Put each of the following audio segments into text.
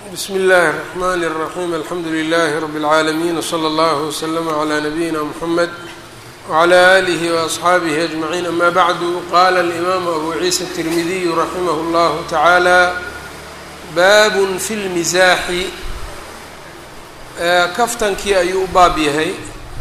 bsmi اllahi الرحmn الرaحيم alxamdu لlh رb العaalمين وslى اllه وslm عlى نabيina mحamed وعlى آlih وأصxaabih أجمعين ama bعdu qala الإmam أbu ciisa التirmidiy raximah اllah taعaalى bab fi اlmizaaxi kaftankii ayuu u baab yahay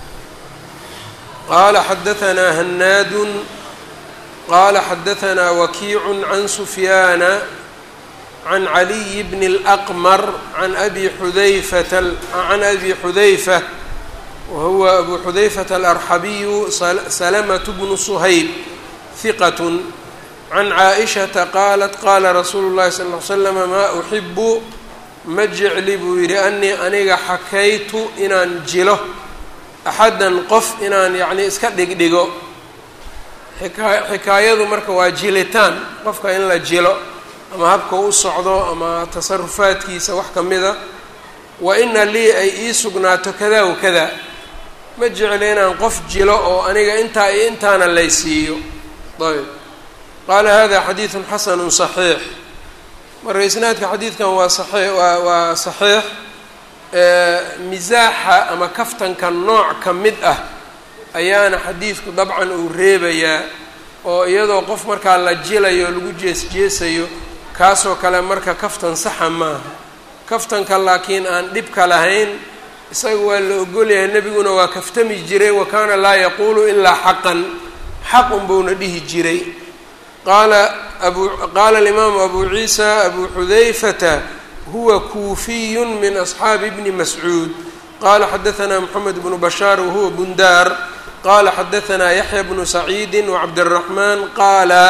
qala xadaثna hanaad qala xadaثna wakiic can sufyaana can caliy bn اlأqmr can abi xudayfata can abi xudayfa wahuwa abu xudayfata alarxabiyu salamaة bnu shayb hiqat can caaئishaةa qaalat qala rasuulu اllahi sal ly slm maa uxibu ma jecli buu yidhi anii aniga xakaytu inaan jilo axadan qof inaan yacni iska dhigdhigo xikaayadu marka waa jilitaan qofka in la jilo ama habka u socdo ama tasarufaadkiisa wax ka mida wa ina lii ay ii sugnaato kada wa kada ma jecli inaan qof jilo oo aniga intaa iyo intaana laysiiyo ayb qaala hada xadiidun xasanu صaxiix marka isnaadka xadiidkan waa saii waa waa saxiix misaaxa ama kaftanka nooc ka mid ah ayaana xadiidku dabcan uu reebayaa oo iyadoo qof markaa la jilayo o lagu jees-jeesayo kaasoo kale marka kaftan saxa maaha kaftanka laakiin aan dhibka lahayn isaga waa la ogolyahay nebiguna waa kaftami jiray wa kaana laa yaquulu ilaa xaqan xaq unbuuna dhihi jiray qaala abu qaala alimaamu abu ciisa abu xudayfata huwa kuufiyu min asxaabi bni mascuud qala xadaثna mxamed bnu bashaar wahuwa bundaar qala xadaثna yaxya bnu saciidi wacabdالraxman qaala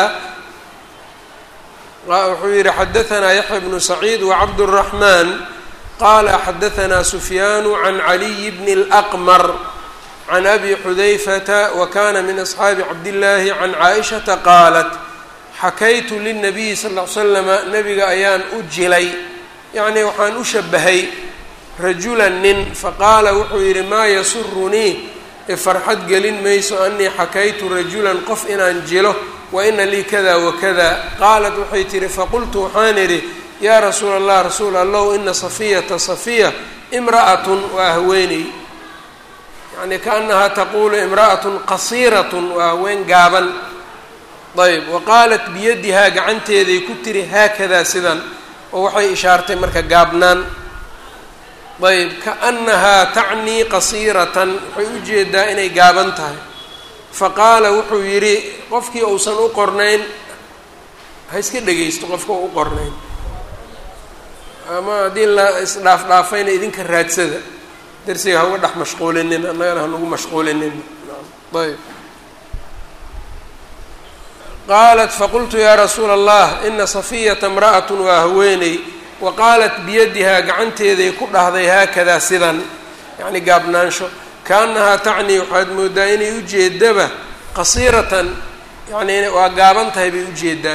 wuxuu yihi xadaثna yaxya bnu saciid wacabdالraxman qala xadaثna sufyaanu can caliy bni اlأqmr can abi xudayfata wakana min asxaabi cabdillaahi can caaئishaةa qaalat xakaytu lلnabiyi sal ly slama nabiga ayaan u jilay yacni waxaan u shabahay rajulan nin faqaala wuxuu yidhi maa yasurunii farxad gelin mayso anii xakaytu rajulan qof inaan jilo wa ina lii kada wakada qaalat waxay tihi faqultu waxaan idhi yaa rasuula allah rasuul allow ina safiyata safiya imra'atun waa haweeney yacni kaanahaa taquulu imra'atun qasiiratun waa haween gaaban ayb wa qaalat biyadihaa gacanteeday ku tiri haakadaa sidan oo waxay ishaartay marka gaabnaan ayb kaanahaa tacnii qasiiratan waxay u jeedaa inay gaaban tahay faqaala wuxuu yidhi qofkii uusan u qornayn ha iska dhegaysto qofka u qornayn ama haddii la isdhaafdhaafayna idinka raadsada darsiga ha uga dhex mashquulinin annagana hanugu mashquulinin ayb qaalat faqultu yaa rasuula allah ina safiyata imra'at waa haweeney wa qaalat biyadihaa gacanteeday ku dhahday haakadaa sidan yacni gaabnaansho kaanahaa tacnii waxaad moodaa inay ujeedaba qasiiratan yacni waa gaaban tahay bay ujeedaa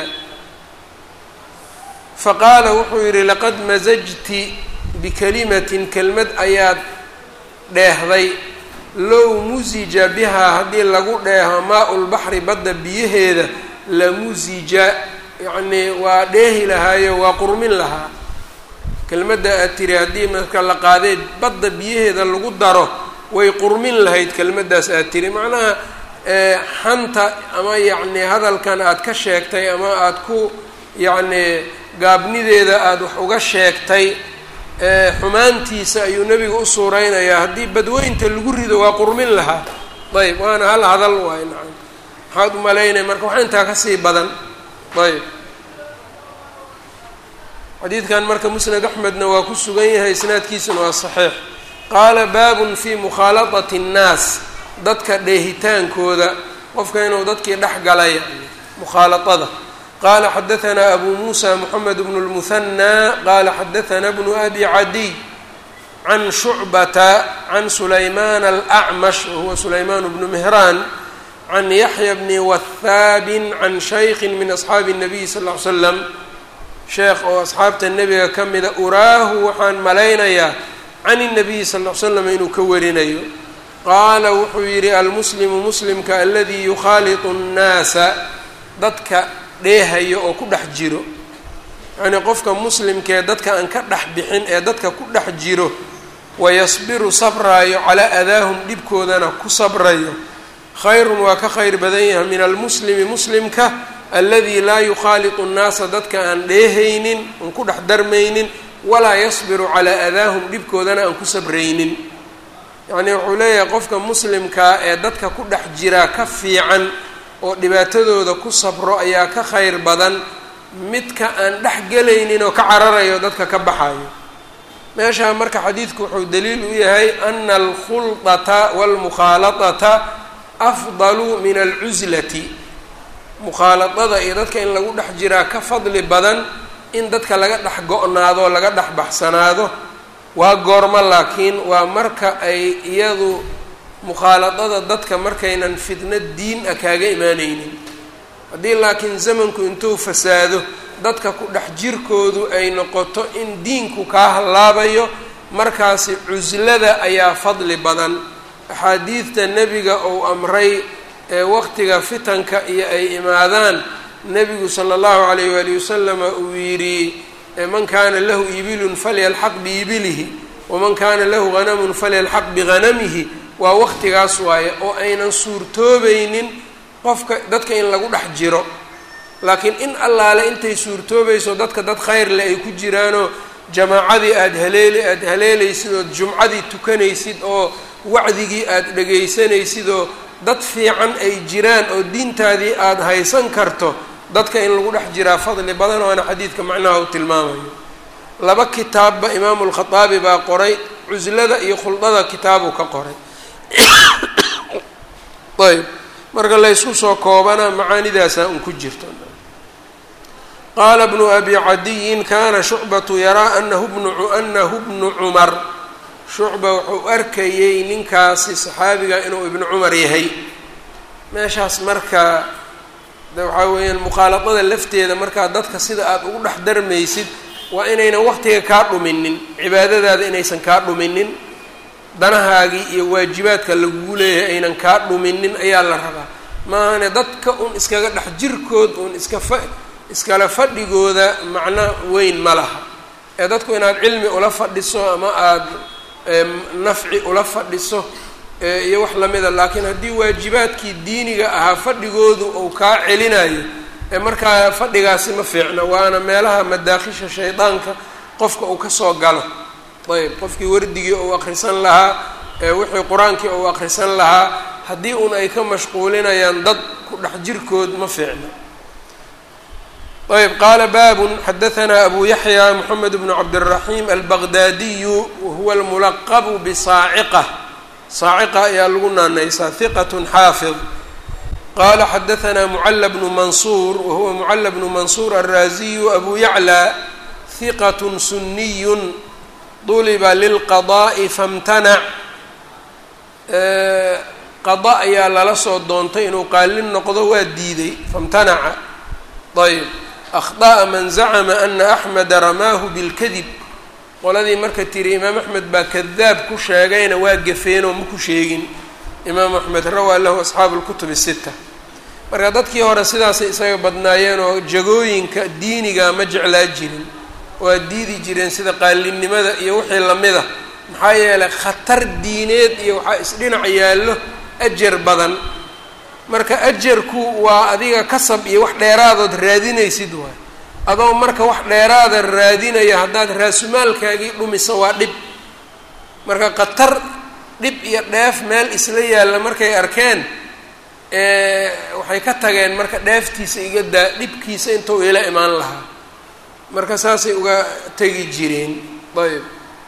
faqaala wuxuu yidhi laqad masajti bikalimatin kelmad ayaad dheehday low musija bihaa haddii lagu dheeho maa-u lbaxri badda biyaheeda lamusija yacnii waa dheehi lahaayo waa qurmin lahaa kelmadda aad tiri haddii marka la qaadeed badda biyaheeda lagu daro way qurmin lahayd kelmaddaas aad tiri macnaha xanta ama yacni hadalkan aad ka sheegtay ama aad ku yacni gaabnideeda aada wax uga sheegtay xumaantiisa ayuu nebiga u suureynayaa haddii badweynta lagu rido waa qurmin lahaa ayb waana hal hadal waay nacam maxaad u malaynaya marka waxaa intaa kasii badan ayb xadiidkan marka musnad axmedna waa ku sugan yahay isnaadkiisuna waa saxiix qaala baabun fii mukhaaladati اnnaas dadka dheehitaankooda qofka inuu dadkii dhex galay mukhaaladada qaala xadaثna abu muusa moxamed bnu اlmuhanaa qaala xadaثna bnu abi cadiy can shucbata can sulaymaan alأcmash wahuwa sulaymaan bnu mehraan can yaxya bni wahaabin can shaykhin min asxaabi الnabiy sal ll ly slam sheekh oo asxaabta nebiga ka mida uraahu waxaan malaynayaa can الnabiyi sal ll ly slam inuu ka warinayo qaala wuxuu yidhi almuslimu muslimka aladii yukhaaliطu الnaasa dadka dheehayo oo ku dhex jiro yacnii qofka muslimkaee dadka aan ka dhex bixin ee dadka ku dhex jiro wayasbiru sabraayo calaa adaahum dhibkoodana ku sabrayo khayrun waa ka khayr badan yahay min almuslimi muslimka aladi laa yukhaaliqu nnaasa dadka aan dheehaynin aan ku dhex darmaynin walaa yasbiru calaa adaahum dhibkoodana aan ku sabraynin yacnii wuxuu leeyahay qofka muslimkaa ee dadka ku dhex jiraa ka fiican oo dhibaatadooda ku sabro ayaa ka khayr badan midka aan dhex gelaynin oo ka cararayo dadka ka baxayo meeshaa marka xadiidku wuxuu daliil u yahay ana alkhulطata wاlmukhaaladata afdalu min alcuslati mukhaaladada iyo dadka in lagu dhex jiraa ka fadli badan in dadka laga dhex go-naado laga dhex baxsanaado waa goormo laakiin waa marka ay iyadu mukhaaladada dadka markaynan fitno diin ah kaaga imaaneynin haddii laakiin zamanku intuu fasaado dadka ku dhex jirkoodu ay noqoto in diinku kaa hallaabayo markaasi cuslada ayaa fadli badan axaadiidta nebiga uu amray ee waqtiga fitanka iyo ay imaadaan nebigu sala allahu calayh waali wasalama uu yidhi man kaana lahu ibilun falyalxaq biibilihi waman kaana lahu hanamun falyalxaq bihanamihi waa waqtigaas waaye oo aynan suurtoobaynin qofka dadka in lagu dhex jiro laakiin in allaale intay suurtoobayso dadka dad khayr leh ay ku jiraanoo jamaacadii aada haleeli aada haleelaysid ood jumcadii tukanaysid oo wacdigii aada dhegaysanaysid oo dad fiican ay jiraan oo diintaadii aada haysan karto dadka in lagu dhex jiraa fadli badan waana xadiidka macnaha uu tilmaamayo laba kitaabba imaamu lkhataabi baa qoray cuslada iyo khuldada kitaabuu ka qoray ayb marka laysku soo koobana macaanidaasaa un ku jirto qaala bnu abi cadiyin kana shucbatu yaraa anahu bnu anahu bnu cumar shucba wuxuu arkayey ninkaasi saxaabiga inuu ibnu cumar yahay meeshaas marka de waxaa weeyaan mukhaaladada lafteeda markaa dadka sida aada ugu dhex darmaysid waa inaynan waqtiga kaa dhuminin cibaadadaada inaysan kaa dhuminin danahaagii iyo waajibaadka lagugu leeyahay aynan kaa dhuminin ayaa la rabaa maahane dadka un iskaga dhex jirkood un iska fa iskala fadhigooda macno weyn ma laha ee dadku inaad cilmi ula fadhiso ama aada nafci ula fadhiso iyo wax lamida laakiin haddii waajibaadkii diiniga ahaa fadhigoodu uu kaa celinayo ee markaa fadhigaasi ma fiicna waana meelaha madaakhisha shaydaanka qofka uu kasoo galo ayb qofkii wardigii uu akrisan lahaa wixii qur-aankii uu akrisan lahaa haddii un ay ka mashquulinayaan dad ku dhex jirkood ma fiicna ayb qaala baabun xadahanaa abu yaxya moxamed bnu cabdiraxiim albaqdaadiyu wahuwa almulaqabu bisaaciqa saaciqa ayaa lagu naanaysaa hiqat xaafid qala xadahanaa mucala bnu mansuur wahuwa mucala bnu mansuur alraaziyu abu yaclى hiqat suniyun duliba lilqada'i famtanac qada ayaa lala soo doontay inuu qaalin noqdo waa diiday famtanaca ayb akhطa'a man zacma ana axmeda ramaahu bilkadib qoladii marka tiri imaam axmed baa kadaab ku sheegayna waa gafeenoo ma ku sheegin imaam axmed rawaa lahu asxaabu lkutub sita marka dadkii hore sidaasay isaga badnaayeen oo jagooyinka diiniga ma jeclaa jirin waa diidi jireen sida qaalinimada iyo wixii lamida maxaa yeelay khatar diineed iyo waxaa isdhinac yaallo ajar badan marka ajarku waa adiga kasab iyo wax dheeraadood raadinaysid waay adoo marka wax dheeraada raadinaya haddaad raasumaalkaagii dhumiso waa dhib marka khatar dhib iyo dheef meel isla yaalla markay arkeen waxay ka tageen marka dheeftiisa iga daa dhibkiisa intuu ila imaan lahaa marka saasay uga tegi jireen ayb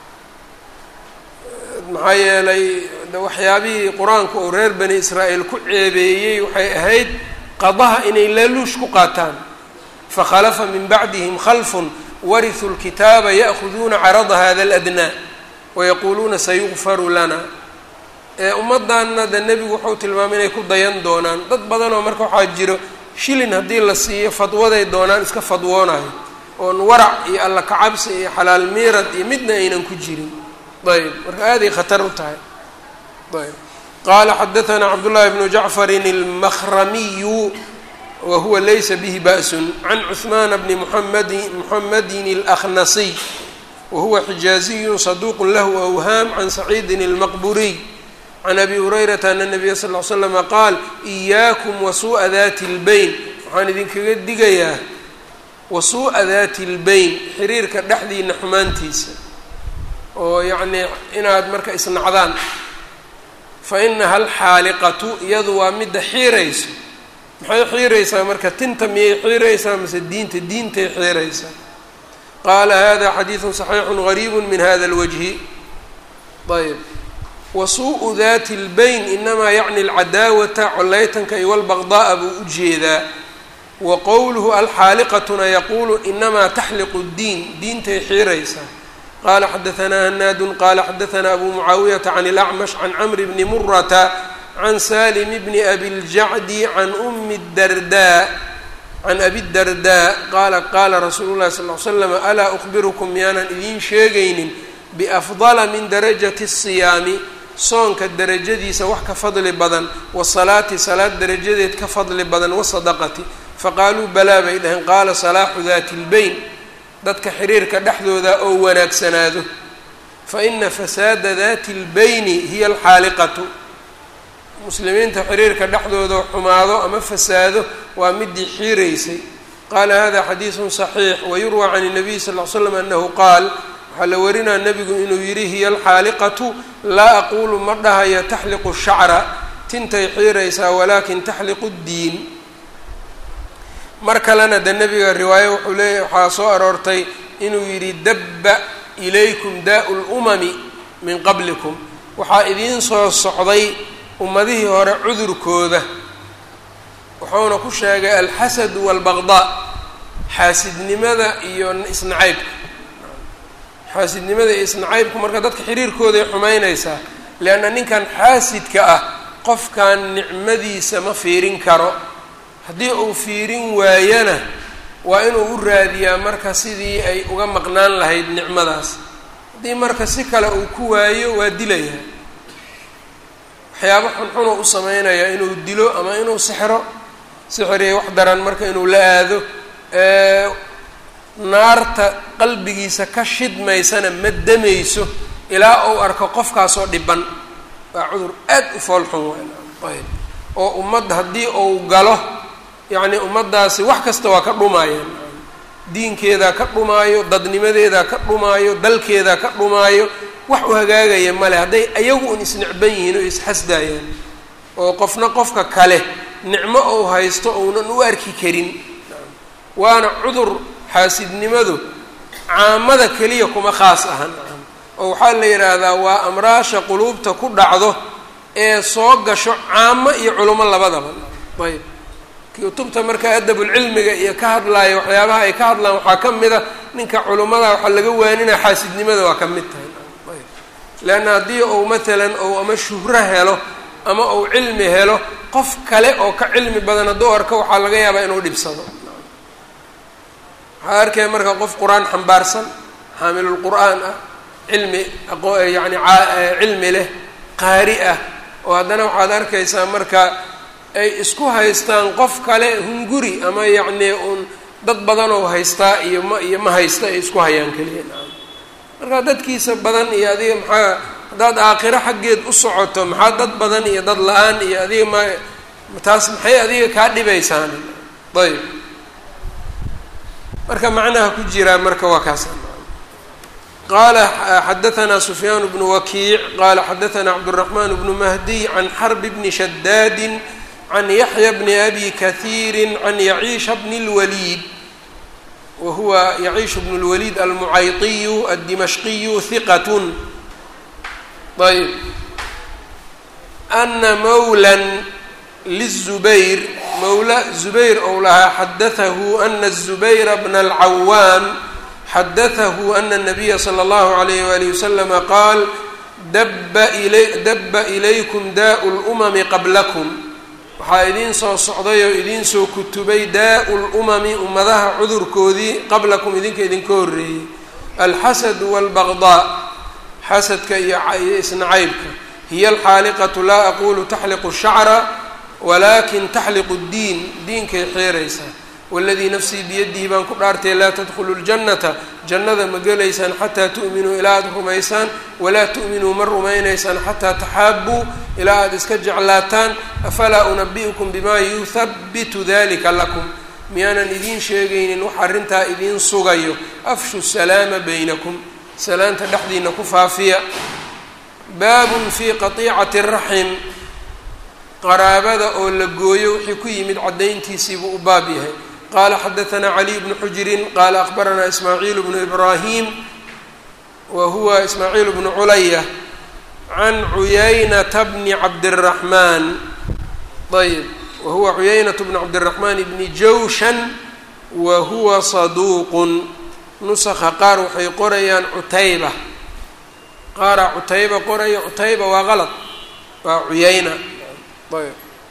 maxaa yeelay waxyaabihii qur-aanku uu reer bani israa'iil ku ceebeeyey waxay ahayd qadaha inay laaluush ku qaataan fakhalafa min bacdihim khalfun warithuu lkitaaba ya'khuduuna carada hada aladnaa wayaquuluuna sayukfaru lana ummaddanna de nebigu wuxuu tilmaamay inay ku dayan doonaan dad badanoo marka waxaa jiro shilin haddii la siiyo fadwaday doonaan iska fadwoonayo oon warac iyo alla kacabsi iyo xalaal miirad iyo midna aynan ku jirin ayb marka aaday khatar u tahay ayb qaala xadaanaa cabdullaahi bnu jacfarin almakramiyu wa huwa laysa bihi ba'sun can cuثmaana bni muamadi muxamedin اlakhnasiy wa huwa xijaaziyu saduuq lahu awhaam can saciidin اlmaqburiy can abi hurayrata ana nabiya sal ly slama qaal إiyaakum wasuuءa dati اlbayn waxaan idinkaga digayaa wasuuءa dati اlbayn xiriirka dhexdiina xumaantiisa oo yacnii inaad marka isnacdaan fa inaha alxaaliqatu iyadu waa midda xiirayso maxay xiiraysaa marka tinta miyay xiiraysaa mase diinta diintay xiiraysaa qaala hada xadiidu صaxiixu gariibu min hada اlwajhi ayb wasuuءu dati اlbayn inamaa yacni alcadaawata coleytanka iyo walbaqda'a buu u jeedaa wa qowluhu alxaaliqatuna yaquulu inamaa taxliqu اddiin diintay xiiraysaa qala xadaanaa hanaadu qala xadaanaa abu mucaawiyata can اlacmash can camri bni murata can salim bni abi ljacdi can umi darda can abi darda qaala qaala rasuulu llahi sal ly slam alaa ukhbirukum miyaanan idiin sheegaynin biafdala min darajati الsiyaami soonka derajadiisa wax ka fadli badan wasalaati salaad derajadeed ka fadli badan wasadaqati faqaaluu balaa bay dhaheen qaala salaaxu dati اlbayn dadka xiriirka dhexdooda oo wanaagsanaado fa ina fasaada dati اlbayni hiya alxaaliqatu muslimiinta xiriirka dhexdooda xumaado ama fasaado waa midii xiiraysay qaala hada xadiidu صaxiix wayurwى can الnabiy sal ly slam anahu qaal waxaa la warinaa nebigu inuu yidhi hiya alxaaliqatu laa aqulu ma dhahayo taxliqu shacra tintay xiiraysaa walakin taxliqu اddiin mar kalena de nebiga riwaaye wuxuu leeyahy waxaa soo aroortay inuu yidhi dabba ilaykum daa'u lumami min qablikum waxaa idiin soo socday ummadihii hore cudurkooda wuxuuna ku sheegay alxasadu waalbaqdaa xaasidnimada iyo isnacaybka xaasidnimada iyo isnacaybku marka dadka xiriirkooday xumaynaysaa leanna ninkan xaasidka ah qofkan nicmadiisa ma fiirin karo haddii uu fiirin waayana waa inuu u raadiyaa marka sidii ay uga maqnaan lahayd nicmadaas haddii marka si kale uu ku waayo waa dilayaa waxyaabo xunxunuu u sameynayaa inuu dilo ama inuu sixro sixiriya wax daran marka inuu la aado naarta qalbigiisa ka shidmaysana ma damayso ilaa uu arko qofkaasoo dhiban waa cudur aad u foolxun waayb oo ummadda haddii uu galo yacni ummaddaasi wax kasta waa ka dhumaayaan diinkeedaa ka dhumaayo dadnimadeedaa ka dhumaayo dalkeedaa ka dhumaayo wax u hagaagaya male hadday ayagu un isnicban yihiin oo isxasdaayaan oo qofna qofka kale nicmo ou haysto ounan u arki karin waana cudur xaasidnimadu caamada keliya kuma khaas ahan oo waxaa la yidhaahdaa waa amraasha quluubta ku dhacdo ee soo gasho caamo iyo culimo labadaba ayb kutubta marka adabulcilmiga iyo ka hadlaaya waxyaabaha ay ka hadlaan waxaa ka mid a ninka culimmada waxaa laga waaninaa xaasidnimada waa ka mid tahay leanna haddii uu matalan ou ama shuhro helo ama uu cilmi helo qof kale oo ka cilmi badan hadduu arko waxaa laga yaabaa inuu dhibsado waxaa arkaya marka qof qur-aan xambaarsan xaamilulqur'aan ah cilmi yani cilmi leh qaari ah oo haddana waxaad arkaysaa marka ay isku haystaan qof kale hunguri ama yacnii uun dad badan oo haystaa iyo ma iyo ma haysta ay isku hayaan keliya marka dadkiisa badan iyo adiga maxaa haddaad aakhiro xaggeed u socoto maxaa dad badan iyo dad la-aan iyo adiga ma taas maxay adiga kaa dhibaysaan ayb marka macnaha ku jiraa marka waa kaas qala xadaثna sufyaan bnu wakiic qala xadaثna cabdالرaحman bnu mahdiy can xrb bni shadaadi can yaxya bni abi kahiiri can yaciisha bni اlwaliid wa huwa yaciishu bn اlwaliid almucayطiyu aلdimashqiyu hiqat ayb ana mawla liلzubayr mawla zubayr ou lahaa xadatahu ana الzubayra bna اlcawaam xadatahu ana الnabiya slى اllahu عalayh walihi waslama qaal daba ila daba ilaykum daa'u اlumami qablakum waxaa idiin soo socday oo idiin soo kutubay daa'u lumami ummadaha cudurkoodii qablakum idinka idinka horreeyey alxasadu wاlbagdaa xasadka iyo isnacaybka hiya alxaaliqatu laa aqulu taxliqu shacra walaakin taxliqu ddiin diinkay xeeraysaa waladii nafsii biyadihi baan ku dhaartay laa tadkhulu ljannata jannada ma gelaysaan xataa tu'minuu ilaa aada rumaysaan walaa tu'minuu ma rumaynaysaan xataa taxaabuu ilaa aada iska jeclaataan afalaa unabi'ukum bimaa yuhabitu dalika lakum miyaanan idiin sheegaynin wax arrintaa idiin sugayo afshu salaama baynakum salaanta dhexdiina ku faafiya baabun fii qatiicati raxim qaraabada oo la gooyo wixii ku yimid caddayntiisiibuu u baab yahay qaala xadaanaa caliy bnu xujirin qaala akhbaranaa ismaaciil bnu ibraahim wa huwa ismaaciil bnu culaya can cuyaynata bni cabdiraxmaan ayb wa huwa cuyaynat bnu cabdiraxmaan bni jawshan wa huwa saduuqun nusakha qaar waxay qorayaan cutayba qaaraa cutayba qoraya cutayba waa qalad waa cuyayna ayb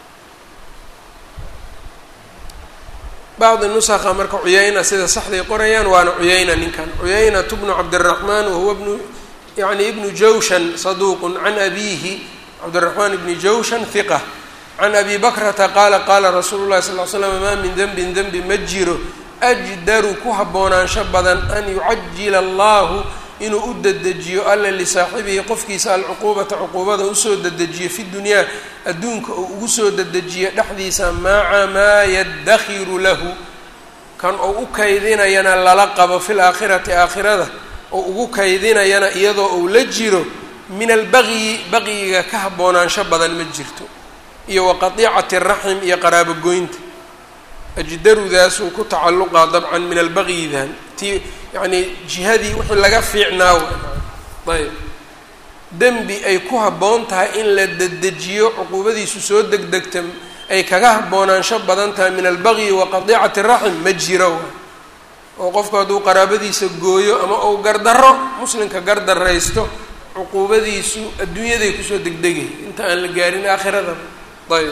bacdi nusakha marka cuyayna sida saxday qorayaan waana cuyayna ninkan cuyaynatu bnu cabdiraxmaan wahuwa bnu yani ibnu jawshan saduuqun can abiihi cabdiraxmaan ibni jawshan hiqa can abi bakrata qaala qaala rasuulu llahi sal l slam maa min denbin denbi ma jiro ajdaru ku haboonaansho badan an yucajila allahu inuu u dedejiyo alla lisaaxibihi qofkiisa alcuquubata cuquubada usoo dedejiyo fi dunyaa adduunka oo ugu soo dedejiyo dhexdiisa maca maa yadakhiru lahu kan oo u kaydinayana lala qabo fi laakhirati aakhirada oo ugu kaydinayana iyadoo uu la jiro min albaqyi baqyiga ka haboonaansho badan ma jirto iyo wa qatiicati raxim iyo qaraabogoynta ajdarudaasuu ku tacalluqaa dabcan min albaqyidan ti yacnii jihadii wixii laga fiicnaa ayb dembi ay ku habboon tahay in la dedejiyo cuquubadiisu soo degdegta ay kaga haboonaansho badan tahay min albaqyi wa qadiicati raxim ma jiro oo qofku hadduu qaraabadiisa gooyo ama uu gardarro muslimka gardaraysto cuquubadiisu adduunyaday kusoo degdegay inta aan la gaarin aakhirada ayb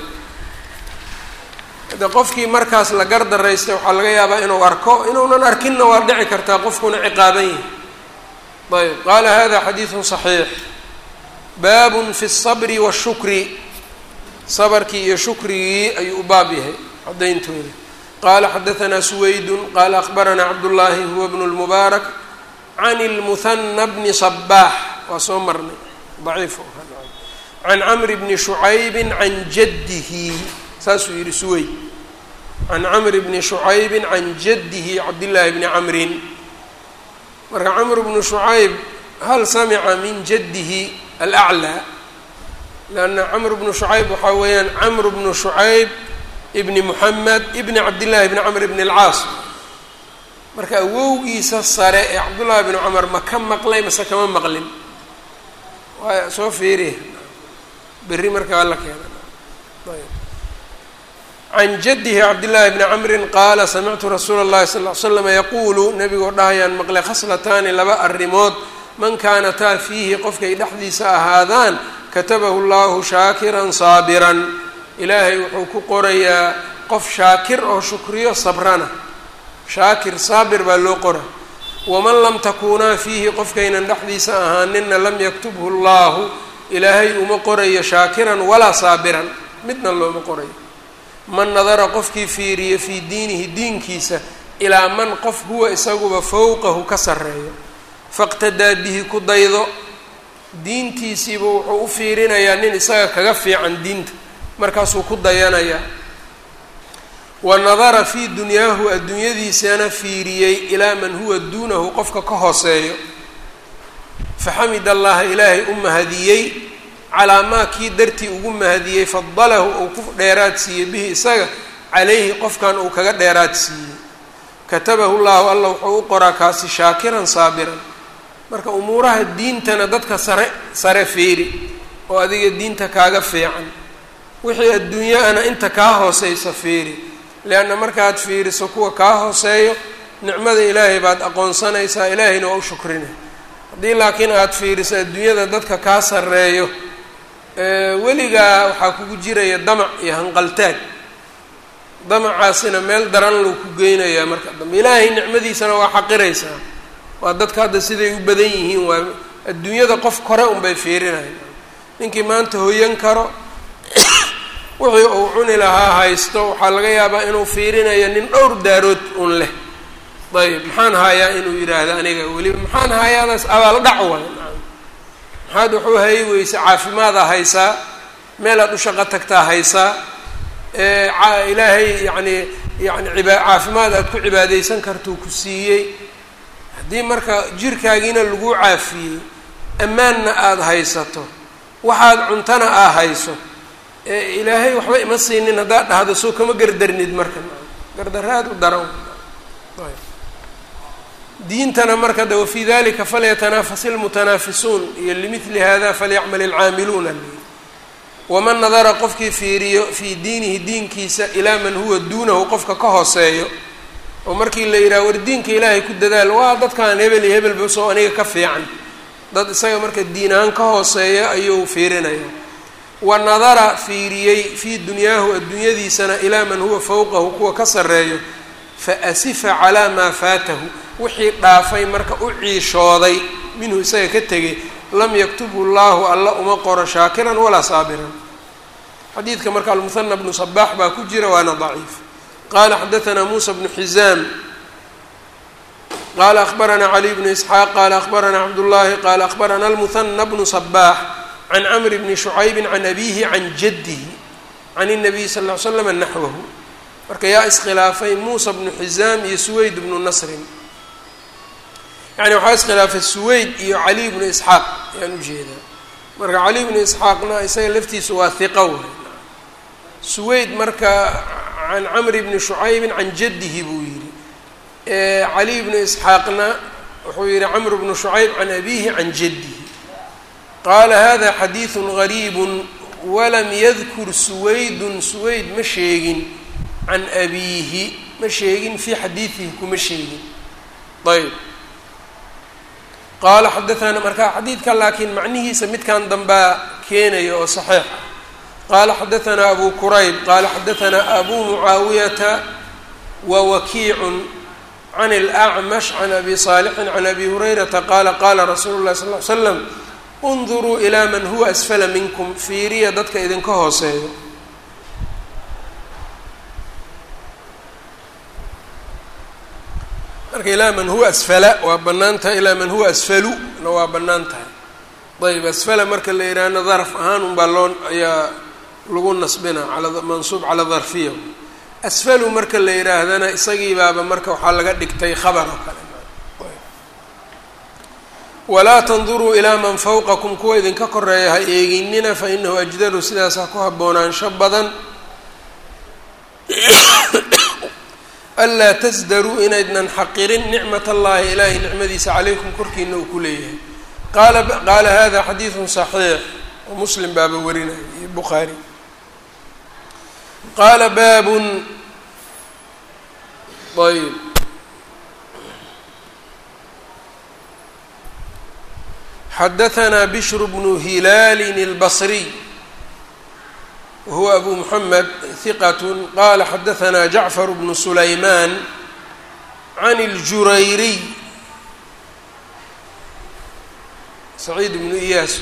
de qofkii markaas la gardaraystay waxaa laga yaabaa inuu arko inuunan arkinna waa dhici kartaa qofkuna ciqaaban yahay ayb qaala hada xadiidun صaxiix baabun fi الصabri wالshukri sabarkii iyo shukrigii ayuu u baab yahay caddayntooda qala xadaثna suwaydun qala akhbaranaa cabdullaahi huwa bnu اlmubaarak can اlmuhana bni صbaax waa soo marnay daciif can camri bni shucaybi can jaddihi saasuu yihi suweyd can camri bni shucaybi can jaddihi cabdillaahi bni camrin marka camr bnu shucayb hal samica min jaddihi alaclaa lanna camr bnu shucayb waxaa weeyaan camr bnu shucayb ibni muxamed ibni cabdillahi bni camr bni alcaas marka awowgiisa sare ee cabdullaahi bni cumar ma ka maqlay mase kama maqlin waa soo fiiriya berri markaa la keena can jaddihi cabdillaahi bni camrin qaala samictu rasuula اllahi sal ly slama yaquulu nebigoo dhahayaan maqlay khaslataani laba arrimood man kaanataa fiihi qofkay dhexdiisa ahaadaan katabahu llahu shaakiran saabiran ilaahay wuxuu ku qorayaa qof shaakir oo shukriyo sabrana shaakir saabir baa loo qora waman lam takuunaa fiihi qofkaynan dhexdiisa ahaanina lam yaktubhu llahu ilaahay uma qorayo shaakiran walaa saabiran midna looma qorayo man nadara qofkii fiiriyo fii diinihi diinkiisa ilaa man qof huwa isaguba fowqahu ka sarreeyo faqtadaa bihi ku daydo diintiisiiba wuxuu u fiirinayaa nin isaga kaga fiican diinta markaasuu ku dayanayaa wa nadara fii dunyaahu adduunyadiisana fiiriyey ilaa man huwa duunahu qofka ka hooseeyo faxamid allaha ilaahay u mahadiyey calaa maa kii dartii ugu mahadiyey fadalahu uu ku dheeraad siiyey bihi isaga calayhi qofkan uu kaga dheeraad siiyey katabahu llahu alla wuxuu u qoraa kaasi shaakiran saabiran marka umuuraha diintana dadka sare sare fiiri oo adiga diinta kaaga fiican wixii adduunyaana inta kaa hooseysa fiiri leanna markaad fiiriso kuwa kaa hooseeyo nicmada ilaahay baad aqoonsanaysaa ilaahayna waa u shukrinay haddii laakiin aada fiiriso adduunyada dadka kaa sarreeyo weligaa waxaa kugu jiraya damac iyo hanqaltaag damacaasina meel daran lou ku geynayaa marka dambe ilaahay nicmadiisana waa xaqiraysaa waa dadka hadda siday u badan yihiin waa adduunyada qof kore unbay fiirinayan ninkii maanta hoyan karo wixii uu cuni lahaa haysto waxaa laga yaabaa inuu fiirinayo nin dhowr daarood un leh ayb maxaan haayaa inuu yidhaahdo aniga weliba maxaan haayaadaas abaal dhac waay maxaad wuxuu hayay weyse caafimaadaa haysaa meelaad u shaqo tagtaa haysaa ilaahay yacni yani iba caafimaad aad ku cibaadeysan kartuu ku siiyey haddii marka jirkaagiina lagu caafiyey ammaanna aada haysato waxaad cuntana aa hayso ilaahay waxba ima siinin haddaad dhahdo soo kama gardarnid marka gardaraad u daran diintana marka de wafii dalika falyatanafas ilmutanaafisuun iyo limidli hada falyacmal ilcaamiluuna waman nadara qofkii fiiriyo fii diinihi diinkiisa ilaa man huwa duunahu qofka ka hooseeyo oo markii la yidhaha war diinka ilaahay ku dadaal waa dadkan hebel iyo hebelba soo aniga ka fiican dad isaga marka diin ahaan ka hooseeya ayuu fiirinaya wa nadara fiiriyey fii dunyaahu adduunyadiisana ilaa man huwa fowqahu kuwa ka sarreeyo fa asifa calaa maa faatahu wixii dhaafay marka u ciishooday minhu isaga ka tegay lam yaktubhu llaahu alla uma qoro shaakiran walaa saabiran xadiidka marka almuhana bnu sabaax baa ku jira waana daciif qala xadaanaa muusa bnu xizaam qala akhbaranaa caliy bnu isxaaq qala akhbaranaa cabdullaahi qala akhbarana almuhana bnu sabaax can camri bni shucaybi can abihi can jaddihi can الnabiy sal ly slama naxwahu marka yaa iskhilaafay muusa bnu xizaam iyo suweyd bnu nasrin yani waxaa iskhilaafay suweyd iyo caliy bnu isxaaq ayaan ujeedaa marka caliy bnu isxaaqna isaga laftiisu waa hiqa waay suweyd marka can camri bni shucaybin can jaddihi buu yidhi caliy bnu isxaaqna wuxuu yihi camr bnu shucayb can abihi can jaddihi qaala hada xadiidu gariibu walam yadkur suwaydun suweyd ma sheegin can abiihi ma sheegin fii xadiidihi kuma sheegin ayb qaala xadaana marka xadiidka laakiin macnihiisa midkan dambaa keenaya oo saxiix ah qaala xadaanaa abu kurayb qaala xadaanaa abu mucaawiyata wa wakiicun can اlأcmash can abi saalixin can abi hurayrata qaala qaala rasuulu اlahi sal ly slam unduruu ilaa man huwa asfala minkum fiiriya dadka idinka hooseeyo marka ilaa man huwa asfala waa bannaan tahay ilaa man huwa asfalu na waa bannaan tahay ayb asfala marka la yidhaahno darf ahaan unbaa loo ayaa lagu nasbina ala mansuub calaa darfiya asfalu marka la yidhaahdana isagii baaba marka waxaa laga dhigtay khabar oo kale walaa tanduruu ilaa man fawqakum kuwa idinka koreeya ha eeginina fa inahu ajdaru sidaas ha ku haboonaansho badan anlaa tasdaruu inaydnan xaqirin nicmat allahi ilaahay nicmadiisa calaykum korkiina uu ku leeyahay qaala qaala hada xadiidun saxiix oo muslim baaba warinaya iyo bukhaari qaala baabun ayb xadaanaa bishru bnu hilaalin اlbasriy wahuwa abu muxamed hiqat qala xadaanaa jacfar bnu sulaymaan can اljurayriy saciid bnu iyaas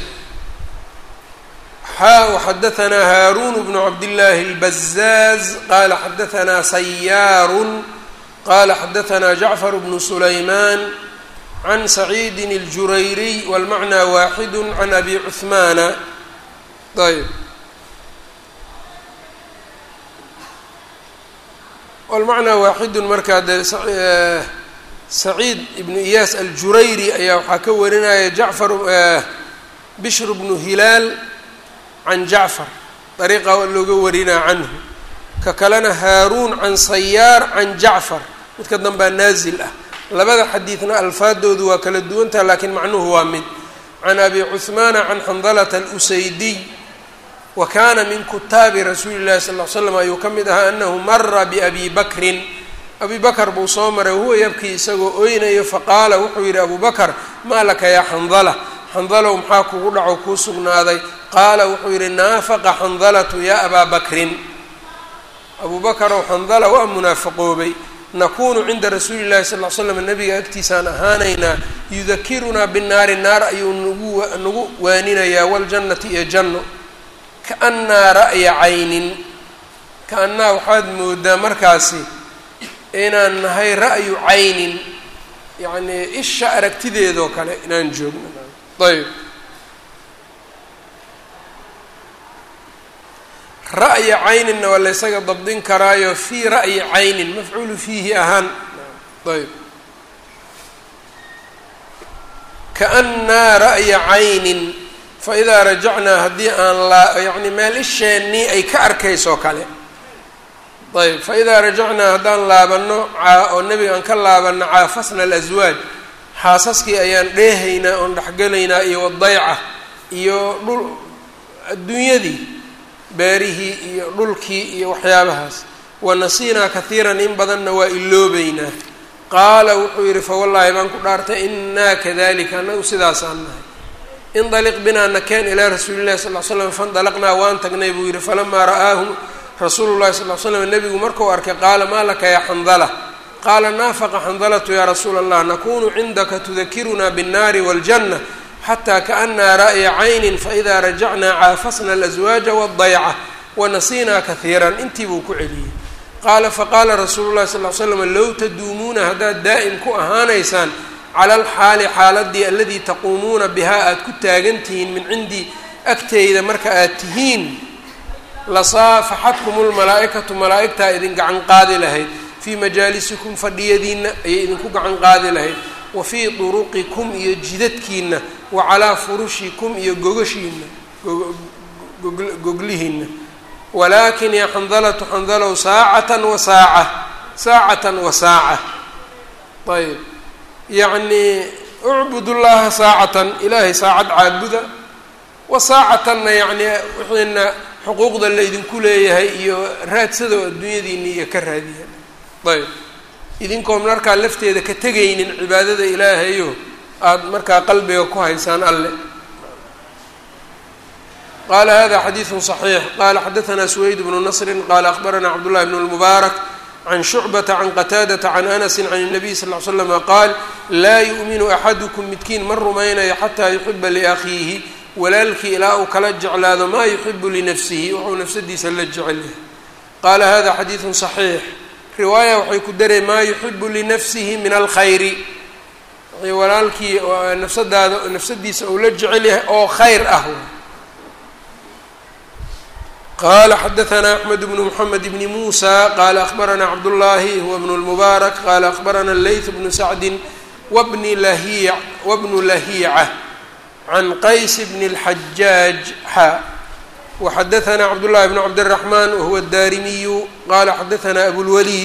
xaa وxadaanaa haaruun bnu cabdillaahi اlbazaaz qala xadaanaa sayaaru qala xadaanaa jacfar bnu sulaymaan can saciidi اljurayriy wاlmacnaa waaxidu can abi cuhmaana ayb wlmacnaa waaxidun markaa dee saciid ibnu iyaas aljurayri ayaa waxaa ka warinaya jacfar bishr bnu hilaal can jacfar dariiqa looga warinaa canhu ka kalena haaruun can sayaar can jacfar midka danbaa naazil ah labada xadiidna alfaadoodu waa kala duwantaha laakiin macnuhu waa mid can abi cuhmaana can xandalata alusaydiy wa kana min kutaabi rasuuli llahi sal l slam ayuu ka mid ahaa anahu mara biabi bakrin abi bakr buu soo maray wahuwa yabkii isagoo oynayo faqaala wuxuu yidhi abu bakr maa laka yaa xandala xandalow maxaa kugu dhaco kuu sugnaaday qaala wuxuu yidhi naafaqa xandalatu yaa abaa bakrin abu bakrow xandala waa munaafaqoobay nakunu cinda rasuuli llahi sal l slam nabiga agtiisaan ahaanaynaa yudakirunaa binaari naar ayuu nagu nagu waaninayaa waljannati iyo janno kaannaa ra'ya caynin ka-annaa waxaad moodaa markaasi inaan nahay ra'yu caynin yacnii isha aragtideedoo kale inaan joogno ayb ra'ya cayninna waa laysaga dabdin karaayo fii ra'yi caynin mafcuulu fiihi ahaan ayb kaannaa ra'ya caynin faidaa rajacnaa haddii aan laa yacni meel isheennii ay ka arkaysoo kale ayb faidaa rajacnaa haddaan laabanno oo nebiga aan ka laabanno caafasna alaswaaj xaasaskii ayaan dheehaynaa oon dhexgelaynaa iyo wadayca iyo dhul adduunyadii beerihii iyo dhulkii iyo waxyaabahaas wanasiinaa kahiiran in badanna waa iloobeynaa qaala wuxuu yidhi fawallaahi baan ku dhaartay innaa kadalika annagu sidaasaan nahay indaliq binaa nakeen ilaa rasuuli llahi sal l slam faindalaqnaa waan tagnay buu yidhi falamaa ra'aahu rasuulu llahi sal l slam nebigu markuu arkay qaala maa laka yaa xandala qaala naafaqa xandalatu yaa rasuula allah nakunu cindaka tudakiruna biاnnaari wاljanna xataa kaannaa ra'ya caynin faidaa rajacnaa caafasna alaswaaja waddayca wanasiinaa kahiiran intii buu ku celiyey qaala faqaala rasuulu llahi sal l slam low taduumuuna haddaad daa'im ku ahaanaysaan cala alxaali xaaladii aladii taquumuuna bihaa aada ku taagan tihiin min cindii agteyda marka aad tihiin lasaafaxadkum lmalaa'ikatu malaa'igtaa idin gacan qaadi lahayd fii majaalisikum fadhiyadiinna ayay idinku gacan qaadi lahayd wa fii duruqikum iyo jidadkiinna wa calaa furushikum iyo gogashiinna goglihiinna walaakin yaa xandalatu xandalow saacatan wa saaca saacatan wa saaca ayb yacnii ucbud llaha saacatan ilaahay saacad caabuda wa saacatanna yacnii wixiina xuquuqda laydinku leeyahay iyo raadsado adduunyadiina iyo ka raadiya ayb idinkoo markaa lafteeda ka tegaynin cibaadada ilaahayo aada markaa qalbiga ku haysaan alle qala hada xadiiثu صaxiix qala xadaثna سweyd bnu nasri qala akhbarana cabdالlahi bn اlmubaarak can shucbata can qataadata can anasi can الnabiy sal ly slama qaal laa yu'minu axadukum midkiin ma rumaynayo xataa yuxiba liakhiihi walaalkii ilaa uu kala jeclaado maa yuxibu linafsihi wuxuu nafsadiisa la jecel yahay qaala hada xadiiثu صaxiix riwaaya waxay ku darey maa yuxibu linafsihi min alkhayri walaalkii nafsadaada nafsadiisa uu la jecel yahay oo khayr ah qala xadaثna أxmed bn mحamed bn muسى qala akhbarana cabdالlahi huwa bn الmubaarak qala akhbarana layth bnu sacdi wbni lahi wbnu lahiica can qays bn الxajaaj xa وxadaثna cabdالlahi bn cabdالرaحman wahuwa الdarimiyu qala xadaثna abulwlid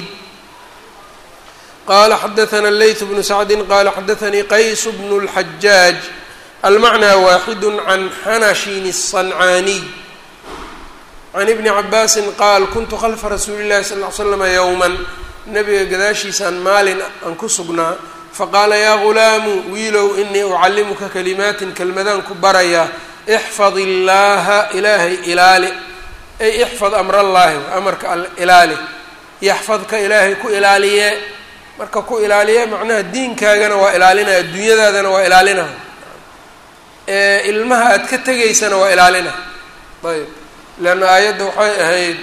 qala xadaثna layth bnu sacdi qala xadaثanii qays bn الxajaaj almacnى waaxid can xanashin الصancaaniy can ibni cabaasin qaal kuntu khalfa rasuuli llahi sal ly slama yowman nabiga gadaashiisaan maalin aan ku sugnaa faqaala yaa gulaamu wiilow inii ucallimuka kalimaatin kelmadaan ku barayaa ixfad illaaha ilaahay ilaali ay ixfad amrallaahi amarka alle ilaali yaxfadka ilaahay ku ilaaliye marka ku ilaaliye macnaha diinkaagana waa ilaalinaya adduunyadaadana waa ilaalina ilmaha aad ka tegaysana waa ilaalina ayb leanna aayadda waxay ahayd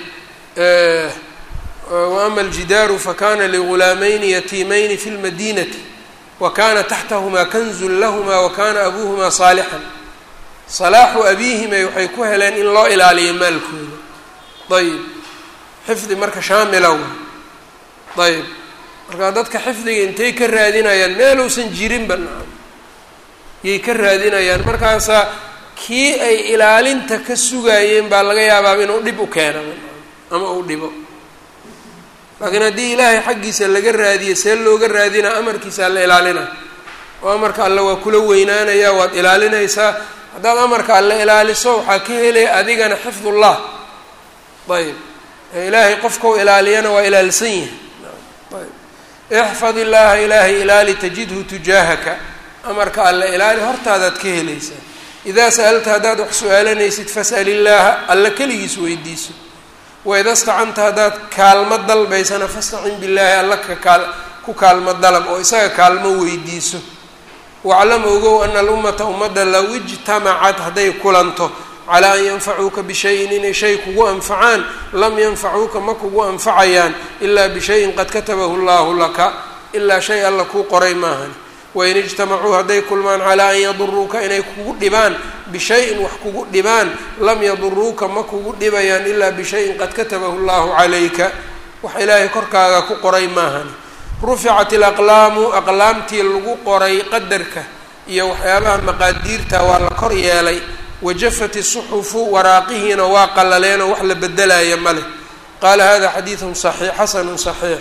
waama aljidaaru fakana ligulaamayni yatiimayni fi lmadinati wa kana taxtahumaa kanzun lahmaa wa kana abuuhumaa saalixan salaaxu abiihimay waxay ku heleen in loo ilaaliyo maalkooda ayib xifdi marka shaamilow ayib marka dadka xifdiga intay ka raadinayaan meeluusan jirinba nacam yay ka raadinayaan markaasaa kii ay ilaalinta ka sugaayeen baa laga yaabaaba inuu dhib u keeno ama uu dhibo laakiin haddii ilaahay xaggiisa laga raadiyo see looga raadinaa amarkiisaa la ilaalina oo amarka alle waa kula weynaanaya waad ilaalinaysaa haddaad amarka alle ilaaliso waxaa ka helaya adigana xifdullah ayb ilaahay qofkau ilaaliyana waa ilaalsan yahay ayb ixfad illaaha ilaahay ilaali tajidhu tujaahaka amarka alle ilaali hortaadaad ka helaysaa idaa sa'alta haddaad wax su-aalanaysid fas'al illaaha alla keligiis weydiiso waida stacanta haddaad kaalmo dalbaysana fastacin billaahi alla ka kaal ku kaalmo dalab oo isaga kaalmo weydiiso waclam ogow ana alummata ummadda low ijtamacad hadday kulanto calaa an yanfacuuka bishayin inay shay kugu anfacaan lam yanfacuuka ma kugu anfacayaan ilaa bishayin qad katabahu llaahu laka ilaa shay alla kuu qoray maahan wain ijtamacuu hadday kulmaan calaa an yaduruuka inay kugu dhibaan bishayin wax kugu dhibaan lam yaduruuka ma kugu dhibayaan ilaa bishayin qad katabahu llaahu calayka wax ilaahay korkaaga ku qoray maahan ruficat ilaqlaamu aqlaamtii lagu qoray qadarka iyo waxyaabaha maqaadiirta waa la kor yeelay wajafat isuxufu waraaqihiina waa qalaleenoo wax la bedelaya ma leh qaala hada xadiidun saxiix xasanun saxiix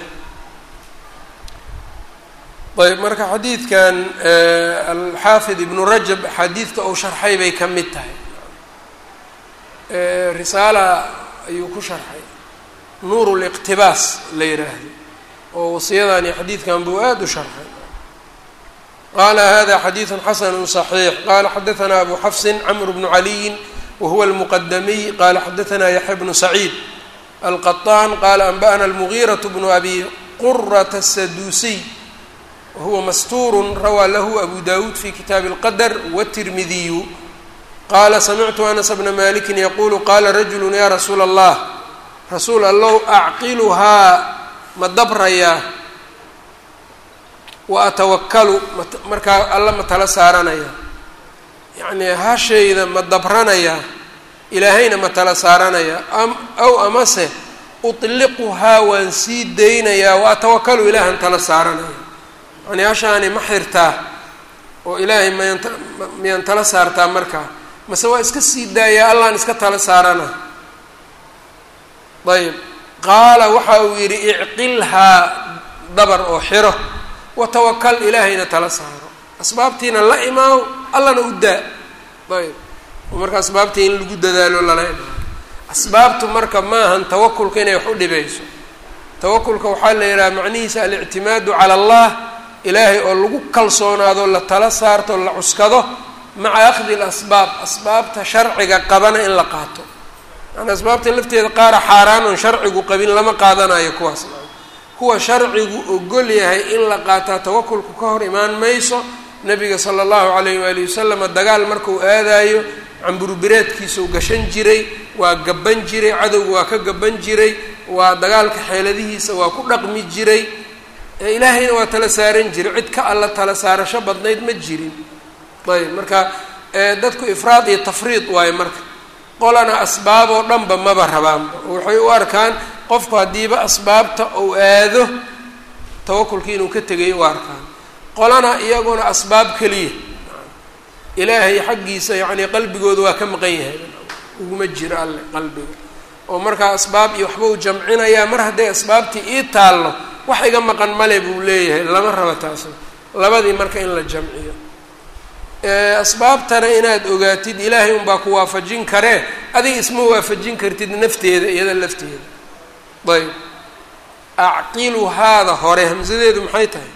ayb marka xadiidkan alxaafid ibnu rajab axaadiidka uu sharxay bay ka mid tahay risaala ayuu ku sharxay nuur liqtibaas la yidhaahdo oo wasiyadan iyo xadiidkan buu aada u sharxay qala hada xadiidu xasanu صaxiix qala xadaثna abu xafsin cmr bnu caliyin wahuwa اlmuqadamiy qala xadaثna yaxya bnu saciid alqaطaan qala anba'na اlmugiiraة bnu abi qurata الsaduusiy wahuwa mastuur rawaa lahu abu dawuud fi kitaabi اlqadr wالtirmidiyu qala samictu anas bna maliki yaqulu qala rajulu ya rasuula اllah rasuul allow acqiluhaa ma dabrayaa wa atawakalu markaa alla ma tala saaranaya yacnii hashayda ma dabranaya ilaahayna ma tala saaranaya aw amase utliquhaa waan sii daynayaa wa atawakalu ilaahan tala saaranaya yacnii hashaani ma xirtaa oo ilaahay mayan miyaan tala saartaa markaa mase waa iska sii daayaa allaan iska tala saarana ayb qaala waxa uu yidhi icqilhaa dabar oo xiro watawakal ilaahayna tala saaro asbaabtiina la imaaw allana u daa ayb oo marka asbaabtii in lagu dadaalo lala imaao asbaabtu marka maahan tawakulka inay wax u dhibayso tawakulka waxaa la yidhaha macnihiisa alictimaadu cala allah ilaahay oo lagu kalsoonaado la tala saarto la cuskado maca akhdi lasbaab asbaabta sharciga qabana in la qaato yani asbaabta lafteeda qaara xaaraan oon sharcigu qabin lama qaadanayo kuwaas kuwa sharcigu ogol yahay in la qaataa tawakulku ka hor imaan mayso nabiga sala allahu calayh waalihi wasalama dagaal markuu aadaayo camburubireedkiisuu gashan jiray waa gaban jiray cadowga waa ka gaban jiray waa dagaalka xeeladihiisa waa ku dhaqmi jiray ilaahayna waa tala saaran jiray cid ka alla tala saarasho badnayd ma jirin ayb marka dadku ifraad iyo tafriid waayo marka qolana asbaab oo dhanba maba rabaanba waxay u arkaan qofku haddiiba asbaabta uu aado tawakulkii inuu ka tegay u arkaan qolana iyaguna asbaab keliya ilaahay xaggiisa yacnii qalbigooda waa ka maqan yahay uguma jiro alle qalbiga oo markaa asbaab iyo waxba uu jamcinayaa mar hadday asbaabtii ii taallo wax iga maqan male buu leeyahay lama raba taasna labadii marka in la jamciyo asbaabtana inaad ogaatid ilaahay unbaa ku waafajin karee adiga isma waafajin kartid nafteeda iyada lafteeda ayb acqilu haada hore hamsadeedu maxay tahay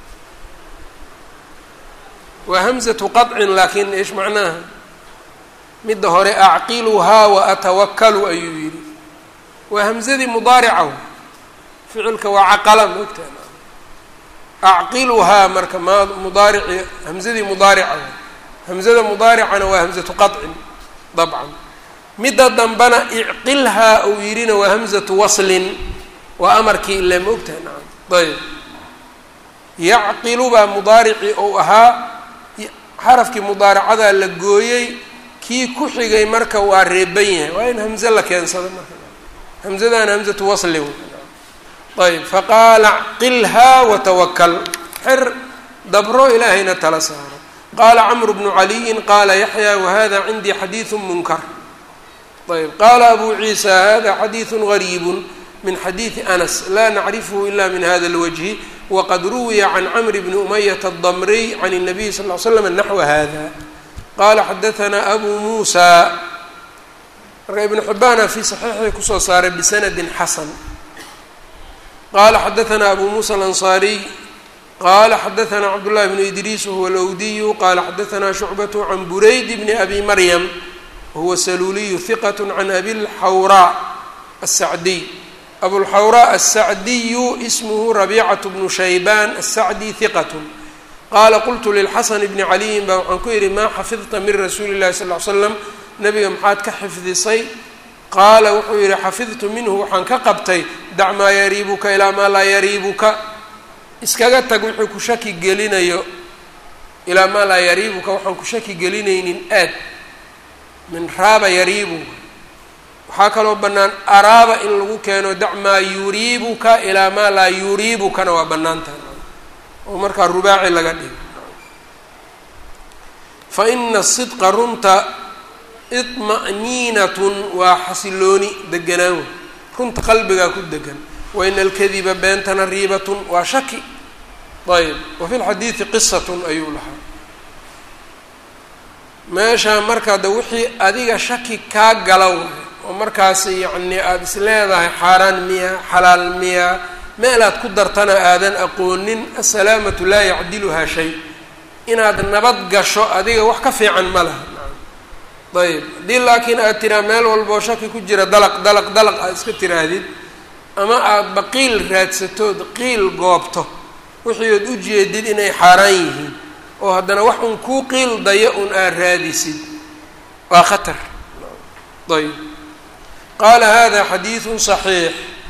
waa hamsatu qadcin laakiin ish macnaha midda hore acqiluhaa wa atawakalu ayuu yidhi waa hamsadii mudaaricahu ficilka waa caqala moogtaa acqiluhaa marka ma mudaarici hamsadii mudaarica hamsada mudaaricana waa hamsatu qadcin dabcan midda dambana icqilhaa uu yidhina waa hamsatu waslin waa amarkii ile ma ogtahay nacam ayb yacqilu baa mudaaricii ou ahaa xarafkii mudaaracadaa la gooyey kii ku xigay marka waa reeban yahay waa in hamze la keensado marka hamsadana hamsatu waslin ayb faqaala acqilhaa watawakal xer dabro ilaahayna tala saaro qaala camru bnu caliyin qaala yaxya wahada cindii xadiidu munkar ayb qaala abu ciisa hada xadiidu gariibu min xadiidi anas la nacrifhu ila min hada اlwجhi waqad ruwiya can camr bni umayata الdmriy can الnabiy sal ly slam naxwa hada qala xadaثna abu muusa marka ibn xibaana fi صaxiixii kusoo saaray bisanadi xasan qala xadaثna abu musa alanصariy qala xadaثna cabdالlahi bn idriis wahuwa alwdiyu qala xadaثna shucbaة can burayd bni abi maryam wahuwa saluuliyu hiqaة can abi اlxawraa الsacdiy abulxawraa الsacdiyu ismhu rabiicaة bnu shaybaan الsacdi hiqaة qaala qultu lilxasan bni caliyin baa waxaan ku yidhi maa xafidta min rasuuli اllahi sal ly slam nebiga maxaad ka xifdisay qaala wuxuu yidhi xafidtu minhu waxaan ka qabtay dac maa yariibuka ilaa maa laa yariibuka iskaga tag wixii ku shaki gelinayo ilaa maa laa yariibuka waxaan ku shaki gelinaynin aad min raaba yariibuka waxaa kaloo bannaan araaba in lagu keeno dac maa yuriibuka ilaa maa laa yuriibukana waa bannaan tahay oo markaa rubaaci laga dhigo fa ina sidqa runta iطma'niinatun waa xasilooni deganaan wey runta qalbigaa ku degan wa ina alkadiba beentana riibatun waa shaki ayb wa fi lxadiidi qisatun ayuu lahaa meesha marka de wixii adiga shaki kaa gala waay oo markaas yacni aada is leedahay xaaraan miya xalaal miya meelaad ku dartana aadan aqoonin asalaamatu laa yacdiluhaa shay inaad nabad gasho adiga wax ka fiican ma laha ayb haddii laakiin aad tiraa meel walboo shaki ku jira dalaq dalaq dalaq aad iska tiraahdid ama aadba qiil raadsatood qiil goobto wixii ood u jeedid inay xaaraan yihiin oo haddana wax un kuu qiil dayo un aad raadisid waa khatar ayb qaala hada xadiidun صaxiix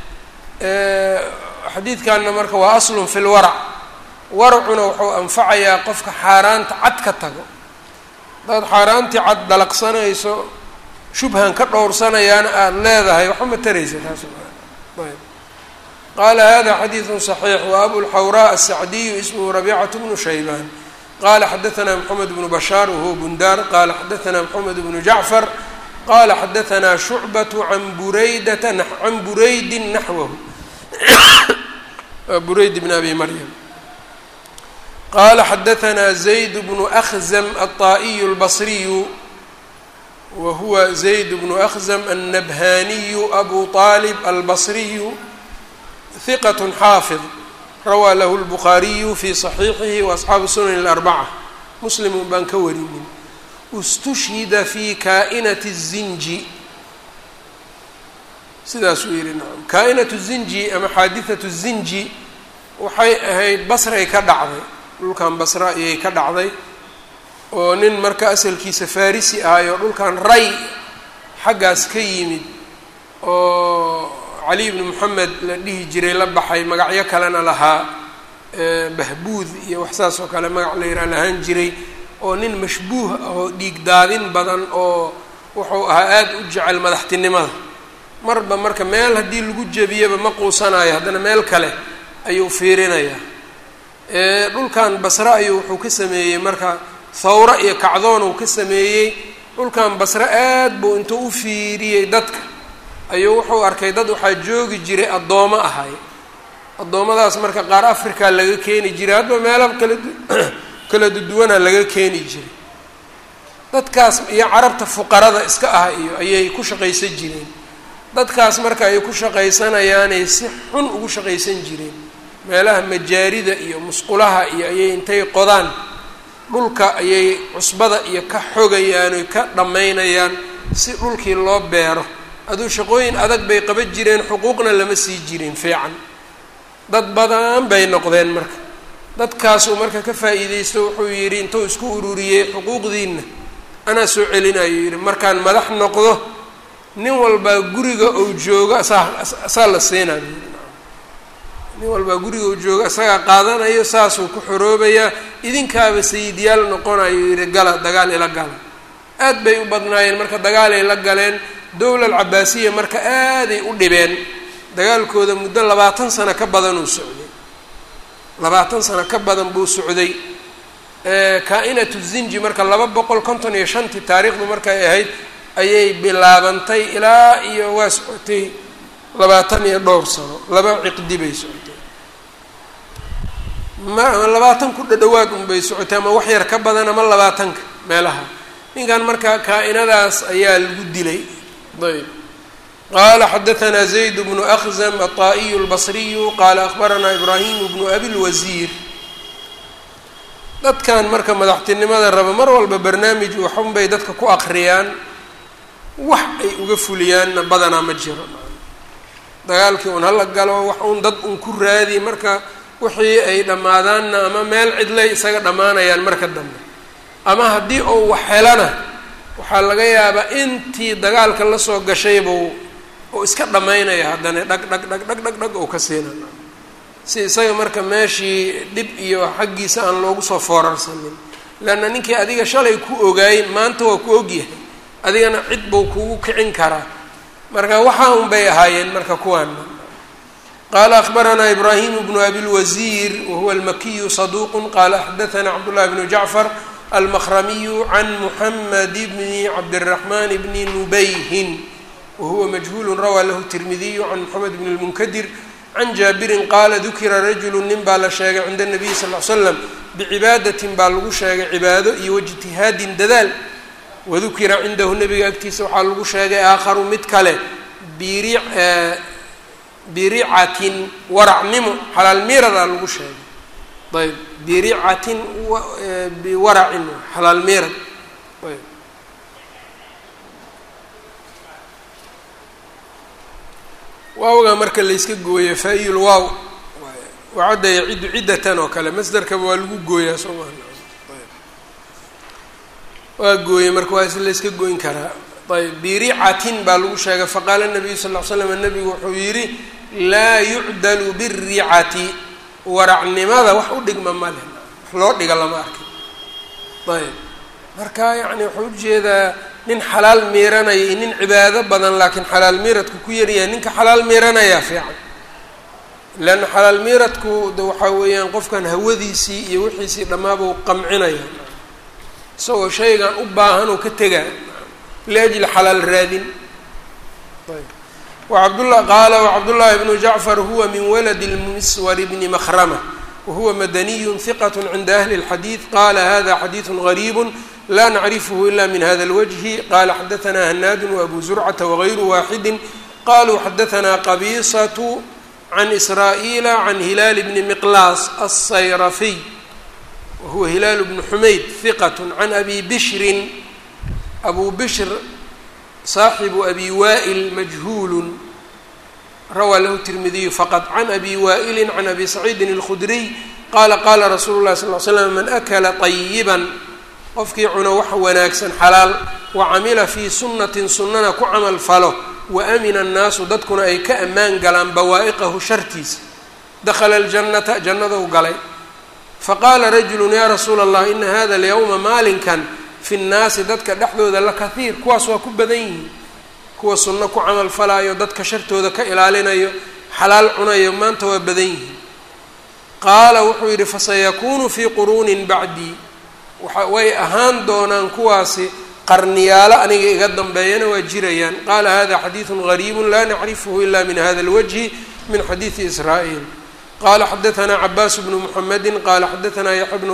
xadiidkanna marka waa aslun fi lwarac waracuna wuxuu anfacayaa qofka xaaraanta cad ka tago hadaad xaaraantii cad dalaqsanayso shubhan ka dhowrsanayaana aada leedahay waxba ma taraysa taas ayb qaala hada xadiidu صaxiix wa abulxawraa asacdiyu ismhu rabicatu bnu shaybaan qala xadaثna mxamed bnu bashaar wahuwa bundaar qala xadaثna mxamed bnu jacfar qala xadaثna shucbaة can buraydata can buraydi naxwahu burayd bn abi maryam qala xadaثna zayd bnu أkhzm aلطaئiy اlbصriyu wa huwa zayd bnu أkhzm الnabhaniyu abu طalib albصriyu hiqaة xaafظ rawaa lahu الbukhaariyu fi صaxiixihi وaasxaabu sunan الarbaca muslimun baan ka warinin istushhida fi kaa'inati الzinji sidaasuu yihi nacam kaa-inatu zinji ama xaadithatu zinji waxay ahayd basray ka dhacday dhulkan basra ayay ka dhacday oo nin marka asalkiisa farisi ahay oo dhulkan ray xaggaas ka yimid oo cali bni moxamed la dhihi jiray la baxay magacyo kalena lahaa bahbuud iyo wax saas oo kale magac la yidhaha lahaan jiray oo nin mashbuuh ah oo dhiig daadin badan oo wuxuu ahaa aada u jecel madaxtinimada marba marka meel haddii lagu jebiyaba ma quusanayo haddana meel kale ayuu fiirinayaa dhulkan basre ayuu wuxuu ka sameeyey marka thawro iyo kacdoon uu ka sameeyey dhulkan basre aad buu intuu u fiiriyey dadka ayuu wuxuu arkay dad waxaa joogi jiray addoomo ahay addoommadaas marka qaar africa laga keeni jiray hadba meelo kala kala duduwana laga keeni jiray dadkaas iyo carabta fuqarada iska ah iyo ayay ku shaqaysan jireen dadkaas marka ay ku shaqaysanayaanay si xun ugu shaqaysan jireen meelaha majaarida iyo musqulaha iyo ayay intay qodaan dhulka ayay cusbada iyo ka xogayaan oy ka dhammaynayaan si dhulkii loo beero aduu shaqooyin adag bay qaban jireen xuquuqna lama sii jirin fiican dad badan bay noqdeen marka dadkaasuu marka ka faa'iideysto wuxuu yidhi intuu isku ururiyey xuquuqdiinna anaa soo celinayo yidhi markaan madax noqdo nin walbaa guriga ou joogo asaa asaa la siinayo nin walbaa guriga ou joogo isagaa qaadanayo saasuu ku xoroobayaa idinkaaba sayidyaal noqonayo yidhi gala dagaal ila gala aad bay u badnaayeen marka dagaalay la galeen dowla alcabaasiya marka aaday u dhibeen dagaalkooda muddo labaatan sano ka badan uu socday labaatan sano ka badan buu socday kaa-inatu zinji marka laba boqol konton iyo shantii taariikhdu markay ahayd ayay bilaabantay ilaa iyo waa socotay labaatan iyo dhowr sano laba ciqdi bay socotay ma labaatan ku dhadhawaad unbay socotay ama wax yar ka badan ama labaatanka meelaha ninkan marka kaa-inadaas ayaa lagu dilay ayb qala xadaثna zayd bnu أkhzm aلطaئiy الbصriyu qala akhbarana ibrahim bnu abi اlwasiir dadkan marka madaxtinimada raba mar walba barnaamij waxun bay dadka ku akriyaan wax ay uga fuliyaanna badanaa ma jiro dagaalkii un hala galo wax un dad un ku raadi marka wixii ay dhammaadaanna ama meel cidlay isaga dhammaanayaan marka dambe ama haddii ou wax helana waxaa laga yaabaa intii dagaalka lasoo gashaybuu uu iska dhammaynaya haddana dhag dhag dhag dhag dhag dhag uu ka siinana si isaga marka meeshii dhib iyo xaggiisa aan loogu soo foorarsanin leanna ninkii adiga shalay ku ogaayey maanta waa ku ogyahay adigana cid buu kugu kicin karaa marka waxaa un bay ahaayeen marka kuwaana qaala akbaranaa ibraahimu bnu abilwasiir wahuwa almakiyu saduuqu qaala xadaanaa cabdullahi bnu jacfar almakramiyu can muxamed bni cabdiraxman bni nubayhin wahuwa majhuulu rawaa lahu tirmidiyu can moxamed bn lmunkadir can jaabirin qaala dukira rajulu nin baa la sheegay cinda nabiyi sal l slam bicibaadatin baa lagu sheegay cibaado iyo waijtihaadin dadaal wadukira cindahu nabiga agtiisa waxaa lagu sheegay aakharu mid kale biri biricatin waracnimo xalaal miiradaa lagu sheegay ayb biricatin biwaracin xalaal miirad ayb waawga marka layska gooya faa-iyul waaw wacadda yaciddu ciddatan oo kale masderkaba waa lagu gooyaa soo maa waa gooyey marka waa is layska goyn karaa ayb biricatin baa lagu sheegay faqaala nabiyu sal l slam nabigu wuxuu yidhi laa yucdalu biricati waracnimada wax u dhigma male wax loo dhiga lama arkin ayb marka yacni wuxuu ujeedaa nin xalaal miiranaya iyo nin cibaado badan laakiin xalaal miiradku ku yaryahay ninka xalaal miiranayaa fiican leanna xalaal miiradku de waxaa weeyaan qofkan hawadiisii iyo wixiisii dhammaabuu qamcinaya isagoo shaygan u baahan oo ka tegaa liajli xalaal raadin ayb wacabdullah qaala wacabdullaahi bnu jacfar huwa min waladi lmiswar bni makrama wahuwa madaniyun hiqat cinda ahli اlxadiid qala hada xadiidu gariib la nacrifhu ila min hada اlwجhi qala xadaثna hanaadu wabu zurcata wغayru waaxidi qaluu xadaثna qabisaة can israaئila can hilaal bni miqlaas الsayrafiy wahuwa hilaal bnu xumayd hiqat can abi bishrin abu bishr saaxibu abi wa'il majhuul rawaa lahu tirmidiyu faqad can abi wa'ili can abi saciidin اlkhudriy qaala qaala rasuulu lahi sal l slam man akala طayiban qofkii cuno wax wanaagsan xalaal wa camila fii sunnatin sunnana ku camal falo wa amina annaasu dadkuna ay ka ammaan galaan bawaa'iqahu shartiisa dakhala aljannata jannadou galay faqaala rajulu yaa rasuula allah ina hada alyawma maalinkan fi nnaasi dadka dhexdooda la kahiir kuwaas waa ku badan yihiin kuwa sunno ku camal falaayo dadka shartooda ka ilaalinayo xalaal cunayo maanta waa badan yihiin qaala wuxuu yidhi fasayakuunu fii quruunin bacdii waxa way ahaan doonaan kuwaasi qarniyaalo aniga iga dambeeyana waa jirayaan qaala hada xadiidu gariibu la nacrifhu ila min hada اlwجhi min xadiidi israa'iil qala xadaثna cabaas bnu mxamedi qala xadaثna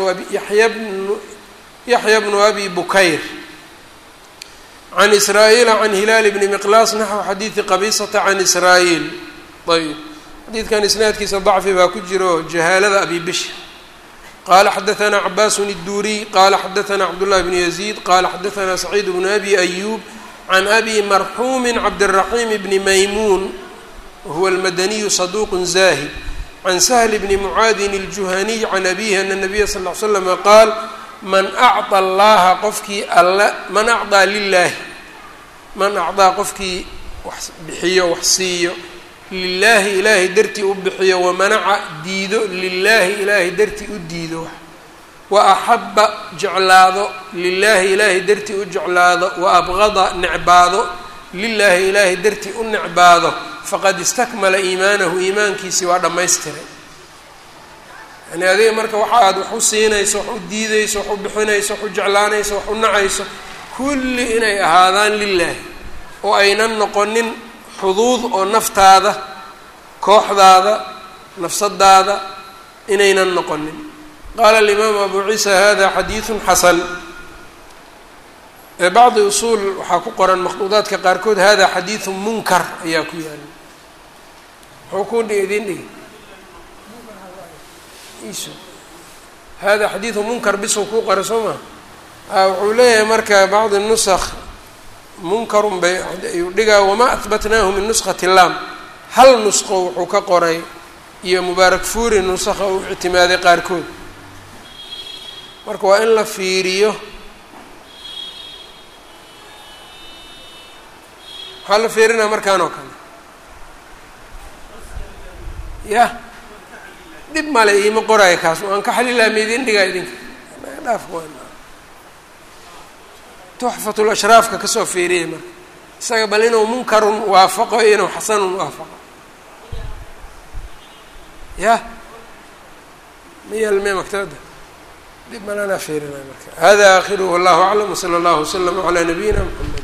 yaxya bnu abi bukayr can israa'iila can hilaal bni miqlaas naxو xadiidi qabisata can israa'iil ayb xadiidkan isnaadkiisa dacfi baa ku jiro jahaalada abi bishr qala xadaثna cabaasun الduriy qala xadaثna cabdالlahi bn yaزيid qala xadaثna saciid bnu abi ayub can abi marxuumi cabdالraxim bni maymuun wahuwa اlmadaniyu saduq zahid can sahl bni mucaadin الjuhaniy can abihi ana الnabiya sal ly slama qaal man acطى allaha qofkii alle man acطىa lilaahi man acطaa qofkii wax bixiyo wax siiyo lilaahi ilaahay dartii u bixiyo wamanaca diido lilaahi ilaahay dartii u diido wa axaba jeclaado lilaahi ilaahay dartii u jeclaado wa abqada necbaado lilaahi ilaahay dartii u necbaado faqad istakmala iimaanahu iimaankiisii waa dhammaystiray yani adiga marka waxa aad wax u siinayso wax u diidayso wax u bixinayso wax u jeclaanayso wax u nacayso kulli inay ahaadaan lilaahi oo aynan noqonin xuduud oo naftaada kooxdaada nafsadaada inaynan noqonin qaala alimaamu abu ciisa hada xadiidun xasan bacdi usuul waxaa ku qoran makhduudaadka qaarkood hada xadiidun munkar ayaa ku yaala muxuu ku idin dhigi hada xadiidu munkar bisuu kuu qora soo maa wuxuu leeyahay marka bacdi nusakh munkarun bay ayuu dhigaa wamaa ahbatnaahu min nuskati lam hal nusqo wuxuu ka qoray iyo mubaarak fuuri nusakha u ictimaaday qaarkood marka waa in la fiiriyo waxaa la fiirinaa markaan oo kale yah dhib male iima qoraayo kaas waan ka xalilaa maidin dhigaa idinka dhaaf tuxfatul ashraafka kasoo fiiriyay marka isaga bal inuu munkarun waafaqo iyo inuu xasanun waafaqo yah miyalme maktabada dib malanaa fiirinay marka hada akhiruhu wallahu aclam wsala allahu waslama calaa nabiyina mxamed